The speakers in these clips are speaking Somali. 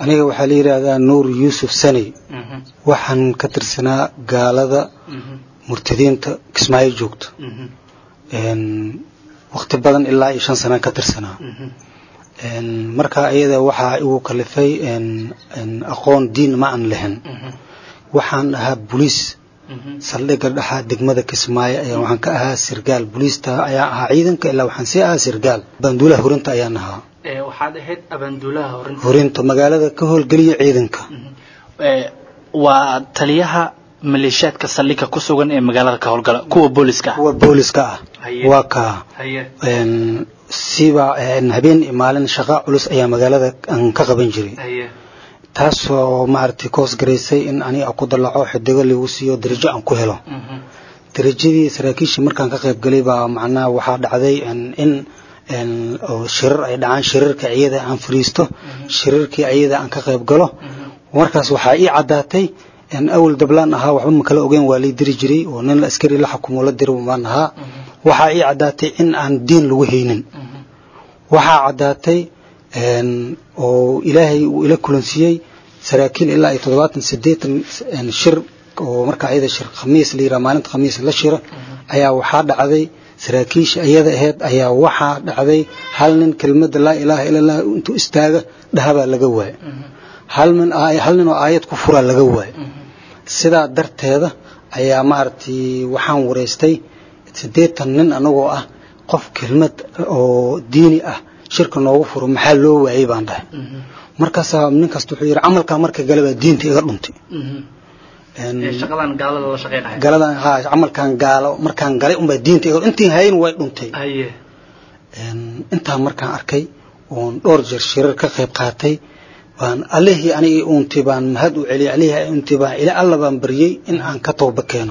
aniga waxaa la yidhaahdaa nuur yuusuf saney waxaan ka tirsanaa gaalada murtadiinta kismaayo joogta wakti badan ilaa iyo shan sanaan ka tirsanaa markaa iyada waxaa igu kalifay aqoon diin ma aan lahin waxaan ahaa boliis saldhigga dhaxa degmada kismaayo ayaa waxaan ka ahaa sirgaal boliista ayaan ahaa ciidanka ilaa waxaan sii ahaa sirgaal banduulaha horinta ayaan ahaa waxaad ahayd abaanduulaha horinta horinta magaalada ka howlgeliya ciidanka waa taliyaha maleeshiyaadka saldhigga ku sugan ee magaalada ka howlgala kuwa booliska ah kuwa booliska ah waa kaa siba habeen iyo maalin shaqa culus ayaa magaalada aan ka qaban jiray taasoo maaragtay koos garaysay in aniga ku dalaco xidigo lagu siiyo darajo aan ku helo darajadii saraakiishii markaan ka qayb galay baa macnaha waxaa dhacday in shirar ay dhacaan shirarka iyada aan fariisto shirarkii iyada aan ka qayb galo markaas waxaa ii caddaatay awal dablaan ahaa waxba ma kala ogeyn waa lay diri jiray oo nin askari la xukumo la diri baan ahaa waxaa ii caddaatay in aan diin lagu haynin waxaa caddaatay oo ilaahay uu ila kulansiiyey saraakiil ilaa iyo toddobaatan siddeetan shir oo markaa iyada shir khamiis la yidhaha maalinta khamiis la shira ayaa waxaa dhacday saraakiisha iyada aheyd ayaa waxaa dhacday hal nin kelmadda laa ilaaha ila allah intuu istaaga dhahabaa laga waaya hal nin hal nin oo aayad ku furaa laga waaya sidaa darteeda ayaa maaragtay waxaan wareystay siddeetan nin anagoo ah qof kelmad oo diini ah shirka noogu furo maxaa loo waayey baan dhahay markaasaa nin kasta wuxuu yidhi camalkaa marka gale baa diinta iga dhuntay galadan haa camalkan gaalo markaan galay unbaa diinta iga intii hayn way dhuntay intaa markaan arkay oon dhowr jeer shirar ka qayb qaatay baan allihii anigii uuntay baan mahad u celiyay allihii uuntay baan ila alla baan baryey in aan ka tooba keeno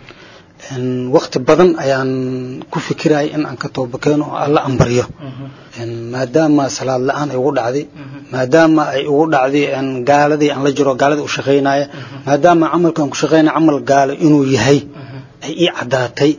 wakti badan ayaan ku fikirayay in aan ka tooba keeno oo alla aan baryo maadaama salaad la-aan ay ugu dhacday maadaama ay ugu dhacday gaaladii aan la jiro gaaladii u shaqaynaya maadaama camalkaan ku shaqaynaya camal gaalo inuu yahay ay ii caddaatay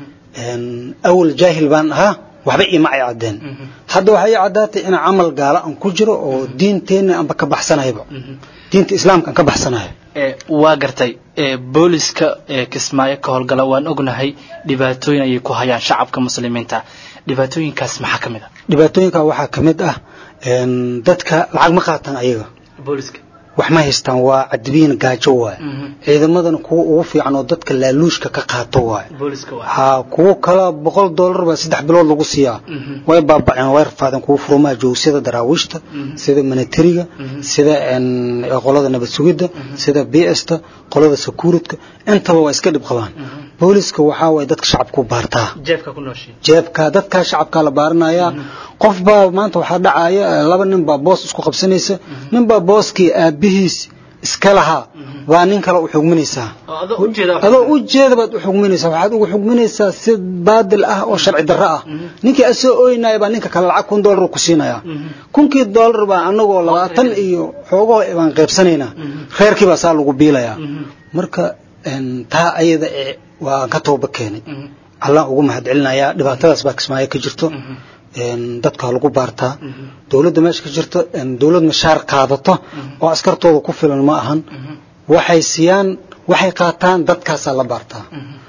awal jaahil baan ahaa waxba iima ay caddeen hadda waxay ii caddaatay inaan camal gaalo aan ku jiro oo diinteenna aanba ka baxsanayba diinta islaamka aan ka baxsanayo waa gartay booliska kismaayo ka howlgala waan ognahay dhibaatooyin ayay ku hayaan shacabka muslimiinta dhibaatooyinkaas maxaa ka mid a dhibaatooyinka waxaa ka mid ah dadka lacag ma qaataan ayaga booliska wax ma haystaan waa cadibiin gaajo waaye ciidamadana kuwa ugu fiican oo dadka laaluushka ka qaato waaye ha kuwo kala boqol dollar baa saddex bilood lagu siiyaa way baabaceen way rafaadeen kuwa furumaha jooga sida daraawiishta sida manatariga sida qolada nabad sugidda sida bsta qolada sakuuridka intaba waa iska dhib qabaan booliska waxaa waye dadka shacabku baartaa jeebka dadkaa shacabkaa la baaranayaa qof baa maanta waxaa dhacaya laba nin baa boos isku qabsanaysa nin baa booskii aabihiis iska lahaa baa nin kale u xugminaysaa adoo u jeeda baad u xugminaysaa waxaad ugu xugminaysaa si baadil ah oo sharci darro ah ninkii asoo ooynaya baa ninka kale lacag kun dollar ku siinaya kunkii dollar baa anagoo labaatan iyo xoogaho baan qaybsanaynaa reerkii baa saa lagu biilayaa marka taa ayada ee waan ka tooba keenay allaan ugu mahad celinayaa dhibaatadaas baa kismaayo ka jirto dadka lagu baartaa dowladda meesha ka jirto dowlad mashaar qaadato oo askartooda ku filan ma ahan waxay siiyaan waxay qaataan dadkaasaa la baartaa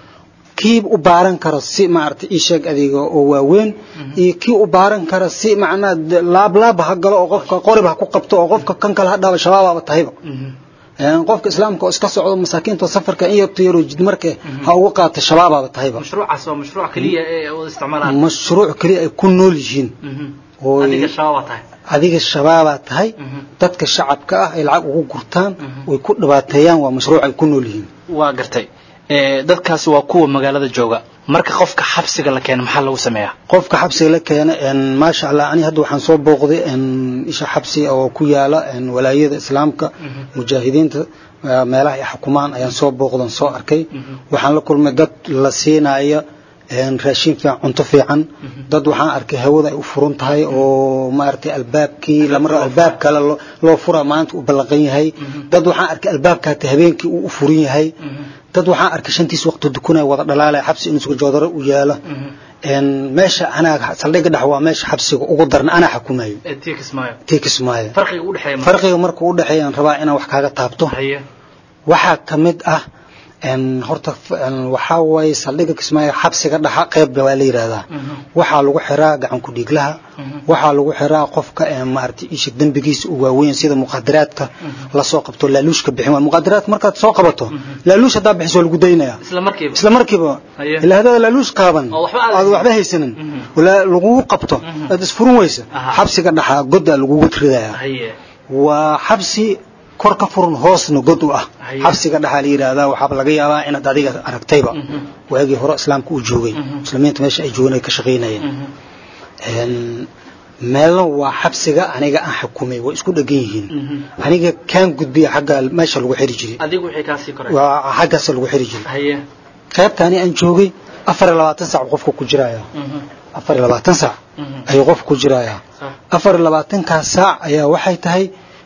kii u baaran karo si maaragtay ii sheeg adiga oo waaweyn iyo kii u baaran kara si macnaa laablaab ha galo oo qofka qorib ha ku qabto oo qofka kan kale ha dhaaba shabaabaaba tahayba qofka islaamka oo iska socdo masaakiinta safarka in yarto yaroo jidmarka ha uga qaata shabaabaaba tahayba mashruucaas waa mashruuc kaliya ee wada isticmaalaan mashruuc kaliya ay ku nool yihiin adiga shabaabaa tahay adiga shabaabaa tahay dadka shacabka ah ay lacag ugu gurtaan way ku dhibaateeyaan waa mashruuc ay ku nool yihiin waa gartay dadkaasi waa kuwa magaalada jooga marka qofka xabsiga la keena maxaa lagu sameeyaa qofka xabsiga la keena maasha allah ani hadda waxaan soo booqday isha xabsi oo ku yaala walaayada islaamka mujaahidiinta meelaha ay xukumaan ayaan soo booqdan soo arkay waxaan la kulmay dad la siinaya raashin fiican cunto fiican dad waxaan arkay hawada ay u furan tahay oo maaragtay albaabkii lamar albaab kale loo fura maanta u ballaqan yahay dad waxaan arkay albaabka hata habeenkii uu u furan yahay dad waxaan arkay shantiis waqti dukunaya wada dhalaalaya xabsi inuu suga joodaro u yaala meesha anaa saldhigga dhex waa meesha xabsiga ugu darna anaa xukumayo tii kismaayo farqiga marka u dhexeeyaan rabaa inaan wax kaaga taabto waxaa ka mid ah horta waxaa waaye saldhigga kismaayo xabsiga dhaxa qeyb waa la yidhaahdaa waxaa lagu xiraa gacan ku dhiiglaha waxaa lagu xiraa qofka maaragtay isha dembigiisa u waaweyn sida muqadaraadka lasoo qabto laaluushka bixin waa muqadaraadka markaad soo qabato laaluush haddaa bixiso waa lagu daynaya isla markiiba ilaa haddaad laaluush qaaban aad waxba haysanin lagugu qabto aad isfurin weysa xabsiga dhaxa goddaa lagugu ridaya waa xabsi kor ka furan hoosna god u ah xabsiga dhaxaa la yidhaahdaa waxaaba laga yaabaa inaad adiga aragtayba waagii hore islaamka uu joogay muslimiinta meesha ay joogeen ay ka shaqaynayeen meelna waa xabsiga aniga aan xukumay way isku dhegan yihiin aniga kaan gudbiya xagga meesha lagu xiri jiray waa xaggaasa lagu xiri jiray qaybta ani aan joogay afar iyo labaatan sac qofka ku jiraya afar iyo labaatan sac ayuu qofka ku jiraya afar iyo labaatankaas saac ayaa waxay tahay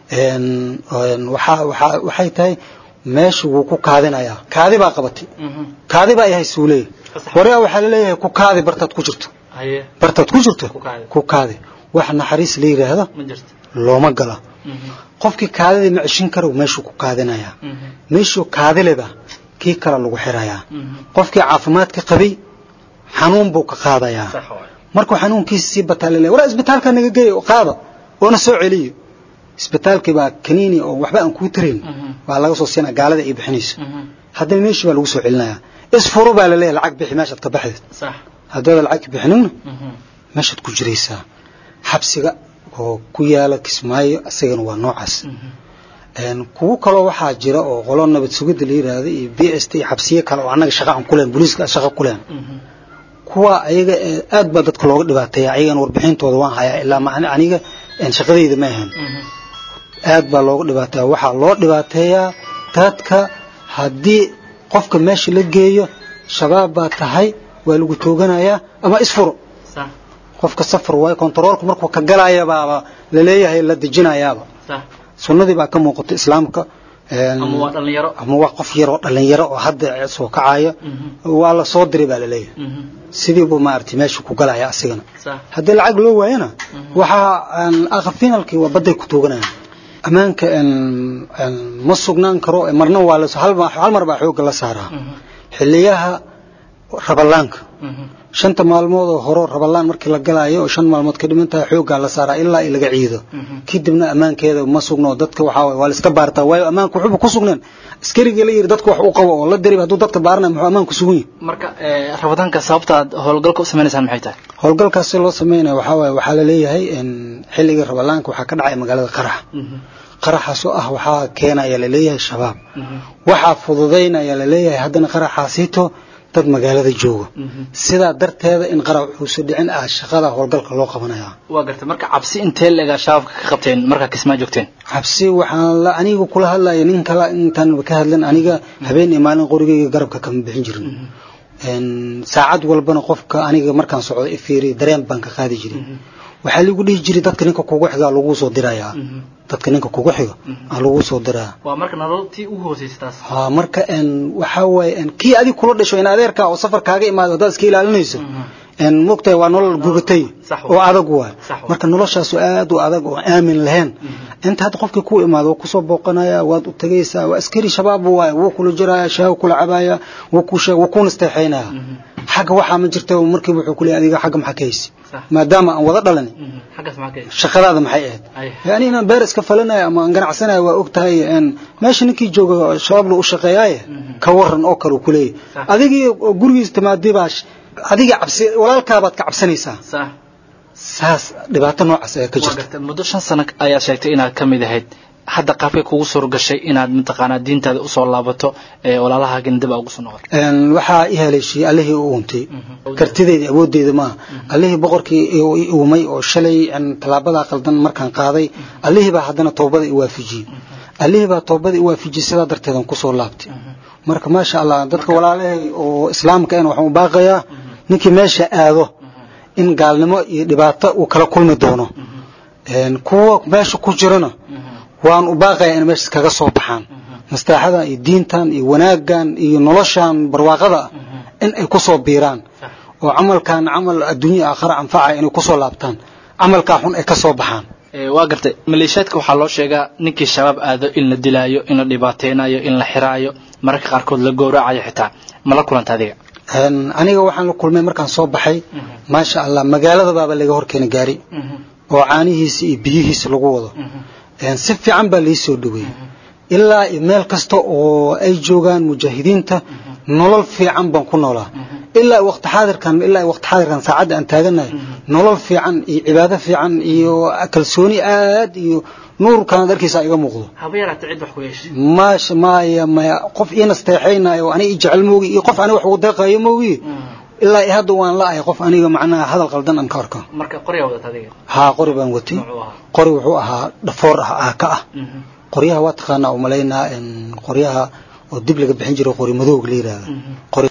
waxay tahay meesha wuu ku kaadinayaa kaadi baa qabatay kaadi baa yahay suuleey waraa waxaa laleeyahay ku kaadi bartaad ku jirto bartaad ku jirto ku kaadi wax naxariis la yidhaahdo looma gala qofkii kaadidii ma ceshin karo meeshuu ku kaadinayaa meeshuu kaadileba kii kale lagu xirayaa qofkii caafimaadka qabay xanuun buu ka qaadayaa markuu xanuunkiisa sii bataa laleeyahay waraa isbitaalka naga geey qaada oona soo celiyo isbitaalkii baa kaniini oo waxba aan kuu tarayn baa laga soo siinaa gaalada ay bixinayso haddana meeshii baa lagu soo celinayaa isfuro baa laleeyahay lacag bixi meeshaad ka baxdeed haddaada lacag bixinina meeshaad ku jiraysaa xabsiga oo ku yaala kismaayo isagana waa noocaas kuwo kaloo waxaa jira oo qolo nabad sugidda la yidhaahdo iyo b s t iyo xabsiyo kale oo annaga shaqa aan ku leen booliiska shaqa ku leen kuwa ayaga aad baa dadka looga dhibaateeya ayagana warbixintooda waan hayaa ilaa aniga shaqadayda ma ahan aad baa looga dhibaateeya waxaa loo dhibaateeyaa dadka haddii qofka meesha la geeyo shabaab baa tahay waa lagu tooganayaa ama isfuro qofka safar waayo kontaroolku markuu ka galaya baaba laleeyahay la dejinayaaba sunnadii baa ka muuqata islaamka ama waa qof yaroo dhalinyaro oo hadda soo kacaya waa la soo diray baa laleeyahay sidiibu maaragtay meesha ku galaya asigana haddii lacag loo waayana waxaa aqab finalkii waa badday ku tooganayaan ammaanka ma sugnaan karo marna waa la hal mar baa xoogga la saaraa xiliyaha rabalaanka shanta maalmood oo horo rabalaan markii la galaayo oo shan maalmood ka dhiman tahay xooggaa la saaraa ilaa laga ciido kadibna ammaankeeda ma sugno dadka waxaa waa la iska baartaa waayo ammaanka wuxuuba ku sugneen askariga la yiri dadka wax u qabo oo la dirib hadduu dadka baarnay muxuu ammaanku sugan yahay marka rabadaanka sababta aad howlgalka u sameynaysaan maxay tahay howlgalkaas si loo sameynaya waxaa waaye waxaa la leeyahay xilligii rabalaanka waxaa ka dhacaya magaalada qarax qaraxaasoo ah waxaa keenaya laleeyahay shabaab waxaa fududaynaya laleeyahay haddana qaraxaasiito dad magaalada jooga sidaa darteeda in qarax uusa dhicin ah shaqada howlgalka loo qabanaya waa gartay marka cabsi intee leega shabaabka ka qabteen markaa kismaa joogteen cabsi waxaan la aniga kula hadlaya nin kale intaan ka hadlan aniga habeen iyo maalin qorigeyga garabka kama bixin jirin saacad walbana qofka aniga markaan socdo ifiiriy dareen baan ka qaadi jiray waxaa lagu dhihi jiray dadka ninka kugu xiga lagu soo dirayaa dadka ninka kugu xiga aa lagu soo diraa waa marka nololtii ugu hooseysa taas ha marka waxaa waaye kii adig kula dhasho in adeerkaa oo safar kaaga imaado haddaad iska ilaalinayso mogtahay waa nolol gubatay oo adag waay marka noloshaasu aad u adag oo aamin lahayn inta hadda qofkii ku imaado waa kusoo booqanaya waad u tegaysaa waa askari shabaab waay wuu kula jiraya shaahu kula cabaya wuu ku sheeg wuu ku nasteexaynaya xagga waxaa ma jirta markiiba wuxuu ku leeyahay adiga xagga maxaa ka haysi maadaama aan wada dhalani shaqadaada maxay ahayd yani inaan beer iska falanayo ama aan ganacsanayo waa og tahay meesha ninkii jooga shabaab la u shaqeeyaaye ka waran oo kale uu ku leeyahay adigii gurigiis timaadii baa adiga cabsi walaalkaabaad ka cabsanaysaa saas dhibaato noocaas ayaa ka jirta muddo shan sano ayaad sheegtay inaad ka mid ahayd hadda qaabkay kugu suur gashay inaad mataqaanaa diintaada usoo laabato walaalahaagan dib aa ugu soo noqoto waxaa i haleeshiyey allihii u untay kartideeda awooddeeda maaha allihii boqorkii i uumay oo shalay tallaabadaa qaldan markaan qaaday allihii baa haddana toobada i waafijiyey allihii baa toobada i waafijiyey sidaa darteedan kusoo laabtay marka maasha allah dadka walaalahay oo islaamka en waxaan u baaqayaa ninkii meesha aado in gaalnimo iyo dhibaato uu kala kulmi doono kuwa meesha ku jirana waan u baaqaya in meesha kaga soo baxaan mastaaxadan iyo diintan iyo wanaaggan iyo noloshan barwaaqada ah in ay ku soo biiraan oo camalkan camal adduunya aakhira anfacaya inay ku soo laabtaan camalkaa xun ay ka soo baxaan waa gartay maleeshiyaadka waxaa loo sheegaa ninkii shabaab aado in la dilaayo in la dhibaateynayo in la xiraayo mararka qaarkood la gowracayo xitaa ma la kulanta adiga aniga waxaan la kulmay markaan soo baxay maasha allah magaalada baaba laga horkeena gaari oo caanihiisa iyo biyihiisa lagu wado si fiican baa lai soo dhaweeyey ilaa meel kasta oo ay joogaan mujaahidiinta nolol fiican baan ku noolaa ilaa waqti xaadirkan ilaa waqti xaadirkan saacadda aan taaganahay nolol fiican iyo cibaado fiican iyo kalsooni aad iyo nuurkan darkiisa iga muuqdo haba yaraata cid wax ku yeeshay maasha maya maya qof ii nasteexaynayo aniga i jecel moogi iyo qof aniga wax ugu deeqayo moogi ilaa i hadda waan la-ahay qof aniga macnaha hadal qaldan aan ka arko marka qoryaa wadata adiga haa qori baan watay qori wuxuu ahaa dhafoor ah aaka ah qoryaha waa taqaanaa umalaynaa qoryaha oo dib laga bixin jiray qori madowga la yidhaahda